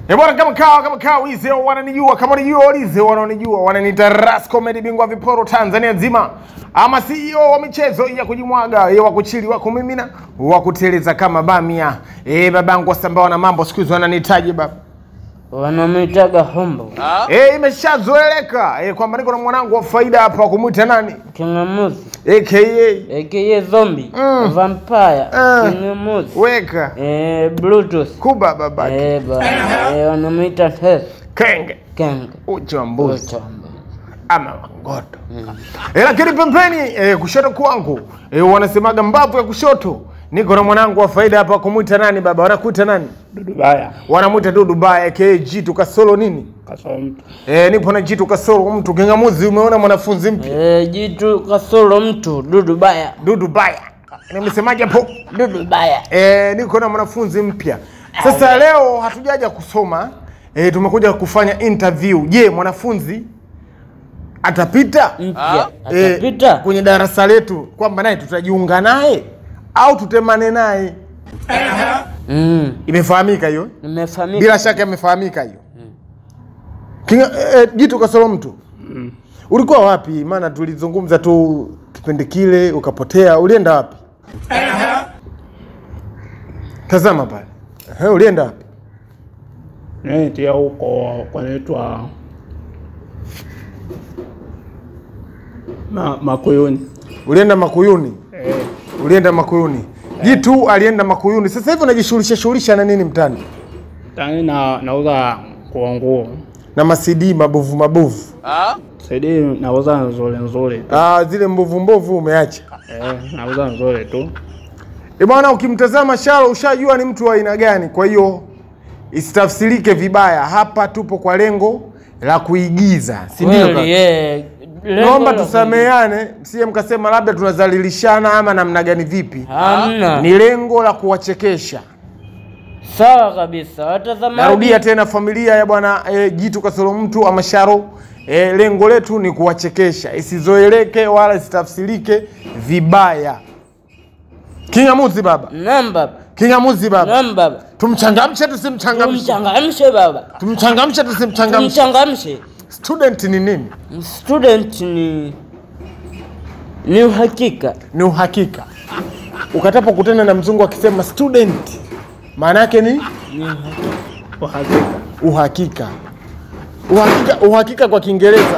Eh bwana, kama kawa kama kawa wize wananijua, kama wanijua walize wanaonijua, wananiita Ras Comedy, bingwa viporo Tanzania nzima, ama CEO wa michezo ya kujimwaga, eh, wa kuchili, wa kumimina, wa kuteleza kama bamia. Eh, babangu wasambawa na mambo siku hizi wananihitaji baba. wanamwitaga hombo Eh, imeshazoeleka eh, kwamba niko na mwanangu wa faida hapa wa kumwita nani? kingamuzi AKA aka zombi Mm. vampire Ah. kingamuzi weka eh, bluetooth kuba babake eh, bana eh, wanamwita tes kenge kenge uchi wa mbuzi Uchombe. ama mangoto e, lakini pembeni e, kushoto kwangu e, wanasemaga mbavu ya kushoto niko na mwanangu wa faida hapa kumwita nani baba wanakuita nani Dudubaya wanamwita dudu baya aka jitu kasoro nini kasoro mtu e, nipo na jitu kasoro mtu kingamuzi umeona mwanafunzi mpya eh, jitu kasoro mtu dudu baya dudu baya nimesemaje hapo dudu baya e, niko na mwanafunzi mpya sasa leo hatujaja kusoma e, tumekuja kufanya interview je mwanafunzi atapita mpya Eh, atapita kwenye darasa letu kwamba naye tutajiunga naye au tutemane naye mm. imefahamika hiyo nimefahamika bila shaka imefahamika hiyo Kinga, eh, jitu kasoro mtu ulikuwa wapi maana tulizungumza tu kipindi kile ukapotea ulienda wapi tazama pale Ehe, ulienda wapi nitia huko kwanaitwa ma, Makuyuni ulienda makuyuni eh, ulienda makuyuni jitu alienda makuyuni sasa hivi unajishughulisha shughulisha na nini mtani tani na nauza nguo nguo na masidi mabovu mabovu saidi nauza nzuri nzuri ah, zile mbovu mbovu umeacha eh, nauza nzuri tu E bwana, ukimtazama Shalo ushajua ni mtu wa aina gani. Kwa hiyo isitafsirike vibaya, hapa tupo kwa lengo la kuigiza, si ndio? Kweli, kaka? eh, lengo Naomba la tusameheane, msije mkasema labda tunadhalilishana ama namna gani. Vipi? hamna Ni lengo la kuwachekesha. sawa kabisa watazamaji Narudia tena, familia ya bwana e, Jitu Kasoro Mtu ama Sharo e, lengo letu ni kuwachekesha, isizoeleke wala isitafsirike vibaya. Kingamuzi baba, namba kingamuzi baba, namba tumchangamshe tusimchangamshe? tumchangamshe baba tumchangamshe tusimchangamshe tumchangamshe student ni nini student ni ni uhakika ni uhakika ukatapo kutana na mzungu akisema student maana yake ni uhakika uhakika uhakika uhakika kwa kiingereza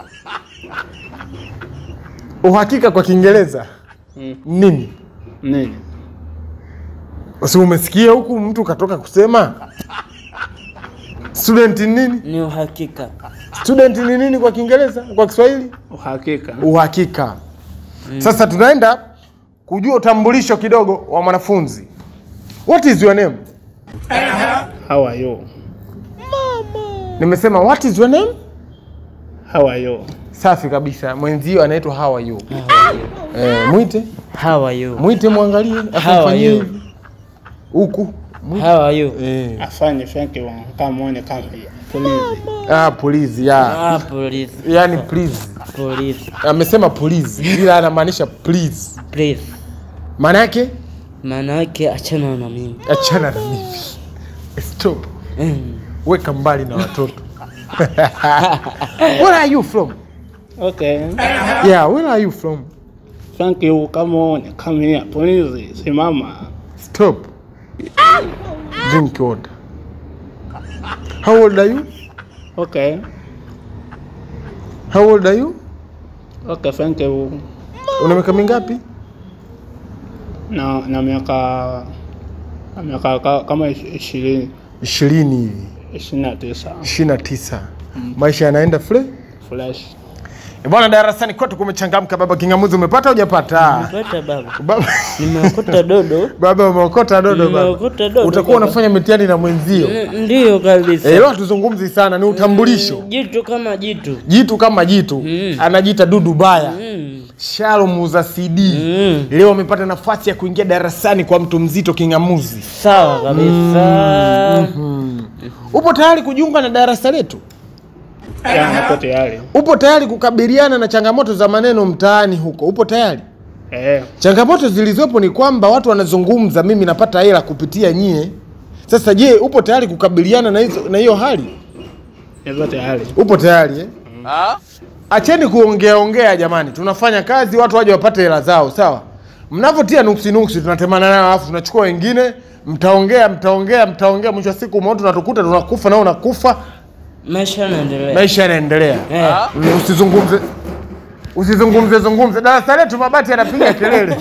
uhakika kwa kiingereza Mm. nini nini si umesikia huku mtu katoka kusema student ni nini ni uhakika student ni nini kwa kiingereza kwa kiswahili uhakika uhakika sasa tunaenda kujua utambulisho kidogo wa mwanafunzi what is your name how are you nimesema what is your name how are you safi kabisa mwenzio anaitwa how are you eh, mwite how are you mwite mwangalie How are afanyie you? hivi huku Mwite. how are you eh. afanye thank you kama muone kama please ah, please ya ah police yani please police amesema please ila anamaanisha please please maana yake maana yake achana na mimi achana na mimi stop Mm. weka mbali na watoto where are you from okay yeah where are you from thank you kama muone come here please simama Stop. Drink water. How old are you? okay How old are you? okay thank you Una miaka mingapi? na na miaka na miaka ka- kama ish- ishirini ishirini hivi, ishirini na tisa ishirini na tisa. Maisha yanaenda fle fresh Eh, bwana, darasani kote kumechangamka. Baba Kingamuzi, umepata hujapata? Nimepata baba Baba, nimeokota dodo baba umeokota dodo baba. Nimeokota dodo, Utakuwa baba. unafanya mitihani na mwenzio. N- ndiyo kabisa Eh, leo hatuzungumzi sana, ni utambulisho. jitu kama jitu Jitu kama jitu Mm. anajiita dudu baya. mm. Shalom muuza CD Mm. leo amepata nafasi ya kuingia darasani kwa mtu mzito Kingamuzi. sawa kabisa Upo tayari kujiunga na darasa letu? ya niko tayari Upo tayari kukabiliana na changamoto za maneno mtaani huko? Upo tayari? eh Changamoto zilizopo ni kwamba watu wanazungumza, mimi napata hela kupitia nyie, Sasa je, upo tayari kukabiliana na hizo na hiyo hali? Nipo tayari. Upo tayari eh? Acheni kuongea ongea jamani, tunafanya kazi, watu waje wapate hela zao, sawa? Mnavyotia nuksi nuksi, tunatemana nayo, alafu tunachukua wengine, mtaongea mtaongea mtaongea, mwisho wa siku mmoja tunatukuta tunakufa, nao unakufa, Maisha yanaendelea. maisha yanaendelea. Eh. Mm, Usizungumze usizungumze zungumze, darasa letu mabati yanapiga kelele.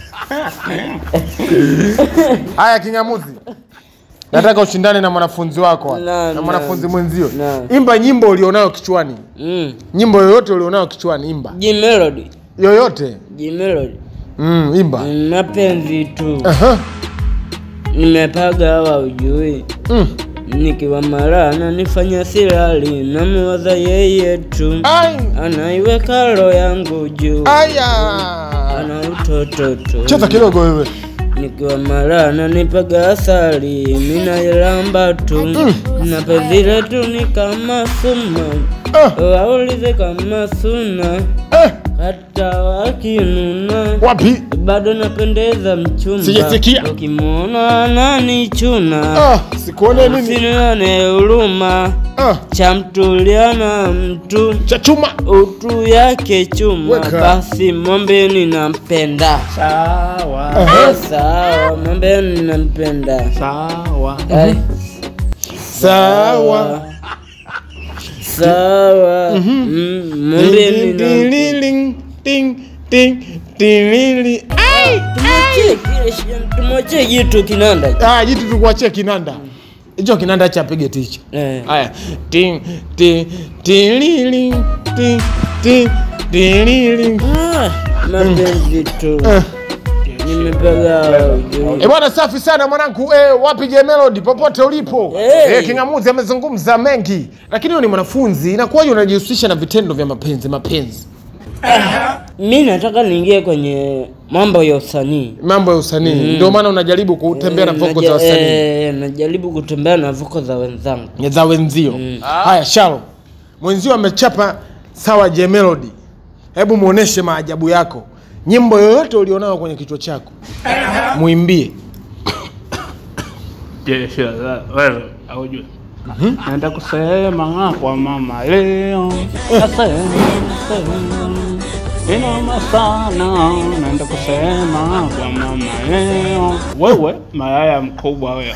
Haya, Kingamuzi, nataka ushindane na mwanafunzi wako hapa, Na- na na- mwanafunzi mwenzio. na. Imba nyimbo ulionayo kichwani, Mm. nyimbo yoyote ulionayo kichwani, imba G Melody. yoyote. G Melody. Mm, imba. Mm, Mapenzi tu. Aha. Nimepaga hawa ujui. Mm. Nikiwa mara ananifanya silali, namuwaza yeye tu. Ai. Anaiweka roho yangu juu. Aya. Ana utoto tu. Cheza kidogo wewe. Nikiwa mara ananipaga asali, minailamba tu. Na penzi letu ni kama suma. Ah. Waulize kama suna. Eh, Hata wakinuna. wapi? bado napendeza mchumba, Sijasikia. ukimwona ananichuna, Ah, sikuone nini? usinione huruma, Ah, chamtuliana mtu cha chuma. utu yake chuma, Weka. basi mwambeni nampenda. Sawa. Eh, Sawa, mwambeni nampenda. Sawa. Eh, Sawa. sawa, Mm, mwambeni nampenda. Ding, ding, ding, ding, Ai. Tumwachie kile shi- tumwachie jitu kinanda. Ah, jitu tukuachie kinanda. Hicho kinanda cha pige ticha. Eh. Haya. Ting ting ting ting ting ting Ah, mapenzi tu Eh. nimepaga ujui. Eh, bwana safi sana mwanangu. Eh, wapi J Melody popote ulipo. Hey. Eh, Kingamuzi amezungumza mengi. Lakini wewe ni mwanafunzi, inakuwaje unajihusisha na vitendo vya mapenzi, mapenzi? mi nataka niingie kwenye mambo ya usanii Mambo ya usanii. Ndio maana unajaribu kutembea na Eh, voko naja- za wasanii. eh, najaribu kutembea na voko za wenzangu za wenzio. Haya, Shalo, mwenzio amechapa sawa J Melody, hebu muoneshe maajabu yako, nyimbo yoyote ulionayo kwenye kichwa chako muimbie. Je, shida wewe aujue. Naenda kusema kwa mama leo. Nasema nasema. Inoma sana. Naenda kusema kwa mama leo. Wewe mayaya mkubwa wewe.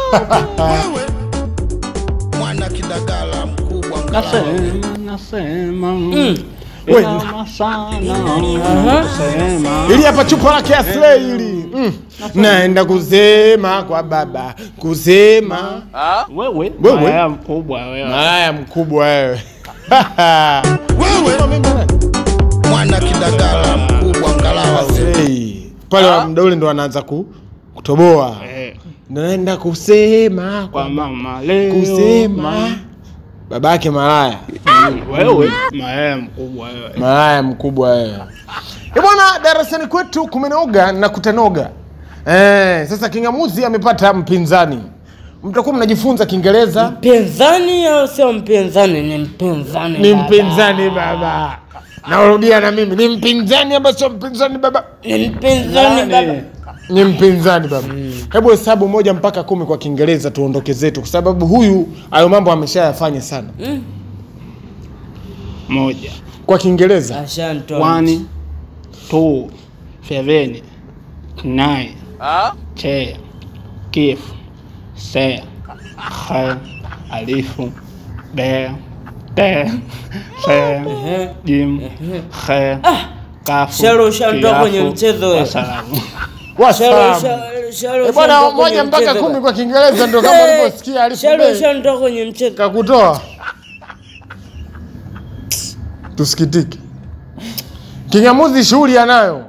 mwana kidagala mkubwa Nasema nasema. We- Inoma sana. Naenda kusema. Ili hapa chupa lake ya Slay hili mm. naenda kusema kwa baba, kusema Wewe Wewe? mayaya mkubwa wewe. malaya mkubwa wewe wewe mwana kidagala mkubwa ngalawa Slay. pale wa muda ule ndo anaanza ku, kutoboa Eh, naenda kusema Kwa kwa mama leo. kusema babake malaya Wewe mayaya mkubwa wewe. malaya mkubwa wewe. Eh bwana, darasani kwetu kumenoga na kutanoga. Eh, sasa Kingamuzi amepata mpinzani. Mtakuwa mnajifunza Kiingereza. mpinzani au sio mpinzani ni mpinzani Ni baba. mpinzani baba. Narudia na mimi ni mpinzani ama sio mpinzani baba? ni mpinzani baba Ni mpinzani baba. Hebu hesabu moja mpaka kumi kwa Kiingereza tuondoke zetu, kwa sababu huyu hayo mambo ameshayafanya sana. Moja. Kwa Kiingereza ashantoa One, two, seven, nine, ten, kif, se, khe, alifu, be, te, se, jim, khe, kafu, Shalo, ushanitoa kiafu, kwenye mchezo wewe. wasalamu. Shalo, Wasalamu. shalo, shalo, Eh bwana, ushanitoa kwenye moja mpaka mchezo kumi baba. kwa Kiingereza ndio kama Eh, ulivyosikia alifu Shalo, bei. ushanitoa kwenye mchezo kakutoa tusikitike kingamuzi shughuli anayo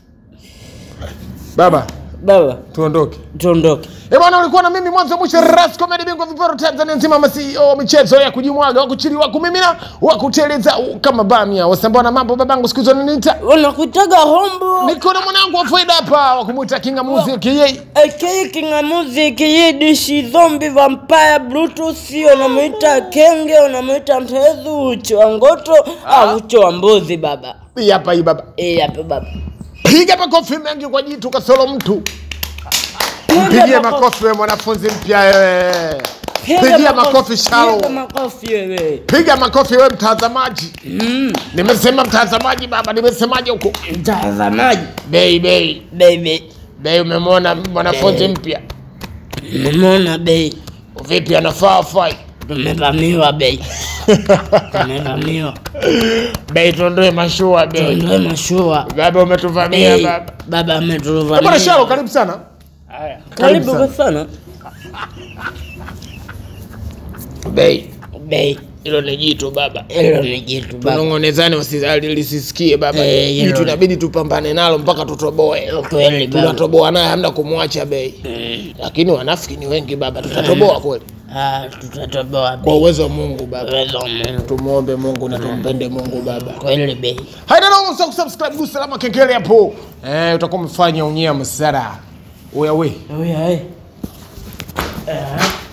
baba baba tuondoke tuondoke Eh bwana, ulikuwa na mimi mwanzo mwisho, Ras Comedy bingwa viporo Tanzania nzima, ma CEO wa michezo ya kujimwaga, wa kuchili, wa kumimina, wa kuteleza u- kama bamia, wasambaa na mambo. Babangu siku hizo niniita, unakuitaga hombo niko na mwanangu wa faida hapa, wa kumwita Kingamuzi kiyei aka kingamuzi kiyidishi zombi vampire bluetooth unamwita kenge unamwita mtezu ucho wa ngoto au ucho wa mbuzi baba hii hapa, hii baba, Eh, hapa baba piga makofi mengi kwa jitu kasoro mtu Pigie makofi wewe mwanafunzi mpya wewe. Pigia makofi Shalo. Piga makofi wewe. Piga makofi wewe mtazamaji. Nimesema mtazamaji baba, nimesemaje huko? Mtazamaji, Bei bei. baby. Bei umemwona mwanafunzi mpya. Nimeona bei. Vipi anafaa afai? Tumevamiwa bei. Tumevamiwa. Bei tuondoe mashua bei. Ndio mashua. Baba umetuvamia Bei. baba. Baba Eh, Bwana ametuvamia. Shalo karibu sana. Haya. Karibu sana. kwa sana. Bei. Bei. Hilo ni jitu baba. Hilo ni jitu baba. Tunong'onezane wasizali lisisikie baba. Eh, hilo Jitu ni- inabidi tupambane nalo mpaka tutoboe. Kweli baba. Tunatoboa naye hamna kumwacha bei. Lakini wanafiki ni wengi baba, tutatoboa kweli. Ah, tutatoboa Kwa bei. uwezo wa Mungu baba. Uwezo wa Mungu. Tumuombe Mungu na tumpende Mungu baba. Kweli bei. Haina noma usisahau kusubscribe gusa alama kengele hapo. Eh, utakuwa umefanya unyia msara. Oya we. Oya, eh. Ah.